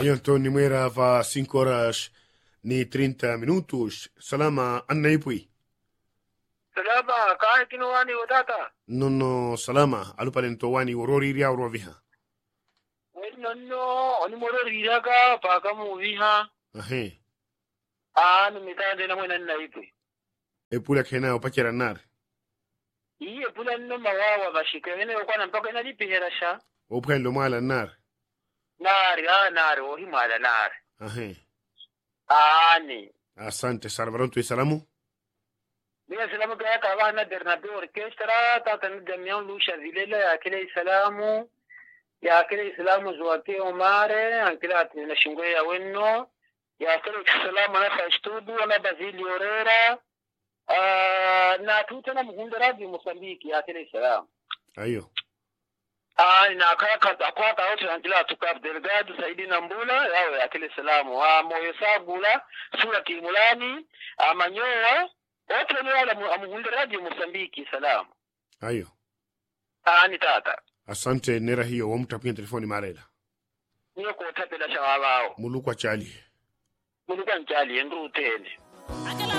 Aí Antônio Moreira va 5 horas ni 30 minutos. Salama annaipui. salama kaa kino wani wotata Nono salama alupalento wani worori ria roviha. weli nonno oni mororiraga paka muviha Ahe. ani mitande namwe nannaipe Epula kena opachera nar. iye pula nno mawawa bashikengene okwana mpaka inalipiherasha Opren lo mala nar. nari a nari ohimala nari Ahe. ani Asante Salvaron tu salamu. Bila salamu kaya kawa na Bernabe Orchestra tata ni Damian Lusha Vilela ya kile Islamu ya kile Islamu zuwate Omare ankila ati na shingwe ya wenno ya kile Islamu na Fastudu na Bazili Orera ah, na tuta na mhunda radio Mosambiki ya kile Islamu Ayo. Ah, na kaya kata kwa ka wote ankila tukap Delgado Saidi na Mbula yao ya kile Islamu ah, moyo sagula sura kimulani amanyoa wote ni wala mhunda radio Mosambiki salamu Ayo. ani tata Asante nera hiyo wamtapia telefoni marela. niyo kotapela shawabao Mulukwa chali. muluka ncali endrutene